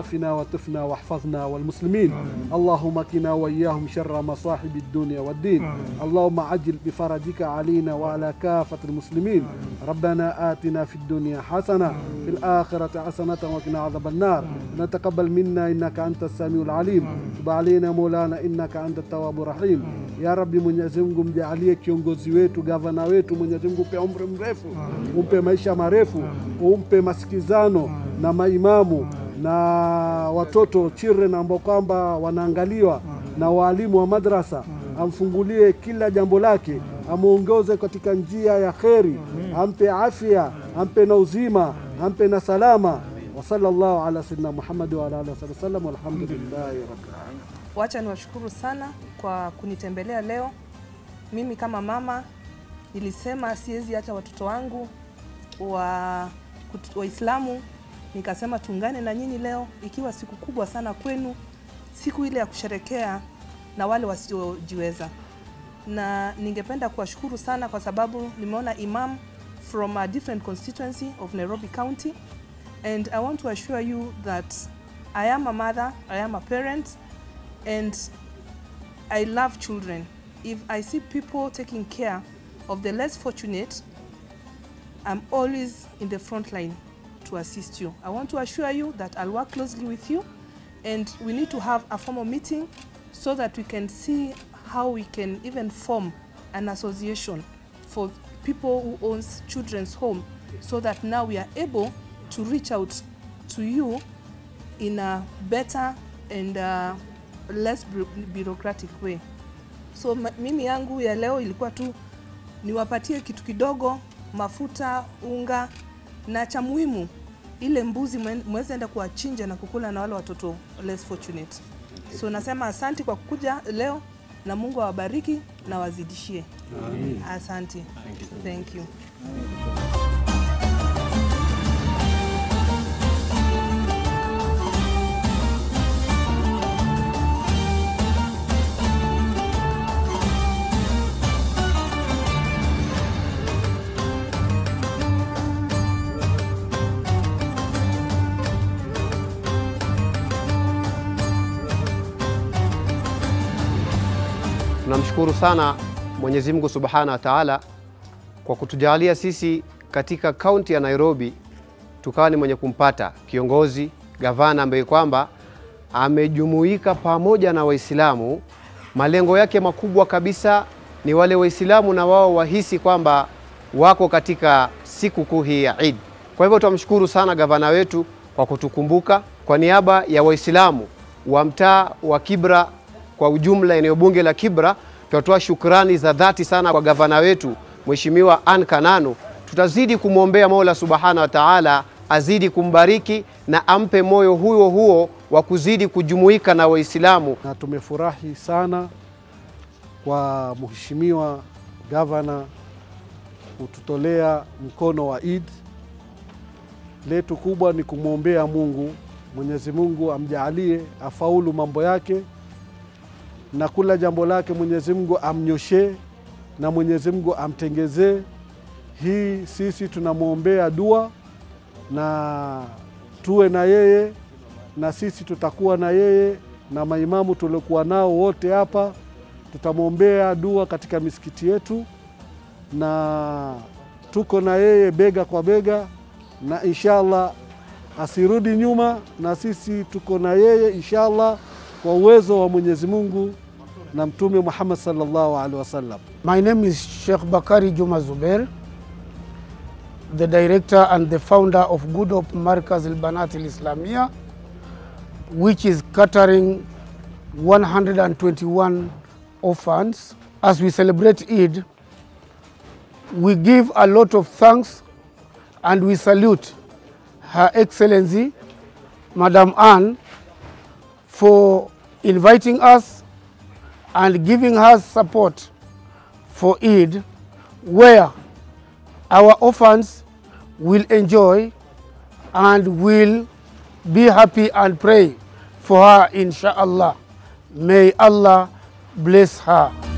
عافنا وطفنا واحفظنا والمسلمين اللهم قنا وإياهم شر مصاحب الدنيا والدين اللهم عجل بفرجك علينا وعلى كافة المسلمين ربنا آتنا في الدنيا حسنة في الآخرة حسنة وقنا عذاب النار نتقبل منا إنك أنت السميع العليم تب علينا مولانا إنك أنت التواب الرحيم ya rabbi mwenyezi mungu mjaalie kiongozi wetu gavana wetu mwenyezi mungu upe umri mrefu umpe maisha marefu umpe masikizano na maimamu na watoto children ambao kwamba wanaangaliwa na waalimu wa madrasa amfungulie kila jambo lake amwongoze katika njia ya kheri ampe afya ampe na uzima ampe na salama wa sallallahu ala sayyidina muhammadi wa ala alihi wasallam walhamdulillahi rabbil alamin Wacha niwashukuru sana kwa kunitembelea leo. Mimi kama mama nilisema siwezi acha watoto wangu wa kut- Waislamu, nikasema tuungane na nyinyi leo, ikiwa siku kubwa sana kwenu, siku ile ya kusherekea na wale wasiojiweza, na ningependa kuwashukuru sana kwa sababu nimeona imam from a different constituency of Nairobi County and I want to assure you that I am a mother, I am a parent and I love children. If I see people taking care of the less fortunate, I'm always in the front line to assist you. I want to assure you that I'll work closely with you and we need to have a formal meeting so that we can see how we can even form an association for people who owns children's home so that now we are able to reach out to you in a better and uh, less bu- bureaucratic way. So ma- mimi yangu ya leo ilikuwa tu niwapatie kitu kidogo, mafuta, unga na cha muhimu, ile mbuzi mwe- mweze enda kuwachinja na kukula na wale watoto less fortunate. So nasema asante kwa kukuja leo na Mungu awabariki na wazidishie. Asante. Thank you. Tunamshukuru sana Mwenyezi Mungu Subhanahu wa Ta'ala kwa kutujalia sisi katika kaunti ya Nairobi tukawa ni mwenye kumpata kiongozi gavana ambaye kwamba amejumuika pamoja na Waislamu. Malengo yake makubwa kabisa ni wale Waislamu na wao wahisi kwamba wako katika siku kuu hii ya Eid. Kwa hivyo tunamshukuru sana gavana wetu kwa kutukumbuka. Kwa niaba ya Waislamu wa mtaa wa Kibra kwa ujumla, eneo bunge la Kibra, tunatoa shukrani za dhati sana kwa gavana wetu Mheshimiwa Ann Kananu. Tutazidi kumwombea Mola Subhanahu wa Ta'ala azidi kumbariki na ampe moyo huo huo wa kuzidi kujumuika na Waislamu. na tumefurahi sana kwa mheshimiwa gavana kututolea mkono wa Eid. Letu kubwa ni kumwombea Mungu, Mwenyezi Mungu amjaalie afaulu mambo yake na kula jambo lake, Mwenyezi Mungu amnyoshee na Mwenyezi Mungu amtengezee. Hii sisi tunamwombea dua na tuwe na yeye na sisi tutakuwa na yeye na maimamu tuliokuwa nao wote hapa, tutamwombea dua katika misikiti yetu, na tuko na yeye bega kwa bega, na inshallah asirudi nyuma, na sisi tuko na yeye inshallah kwa uwezo wa Mwenyezi Mungu na Mtume Muhammad sallallahu alaihi wasallam. My name is Sheikh Bakari Juma Zuber, the director and the founder of Good Hope Markaz Al Banat Al Islamia, which is catering 121 orphans. As we celebrate Eid, we give a lot of thanks and we salute Her Excellency, Madam Anne, for inviting us and giving us support for Eid, where our orphans will enjoy and will be happy and pray for her, inshallah. May Allah bless her.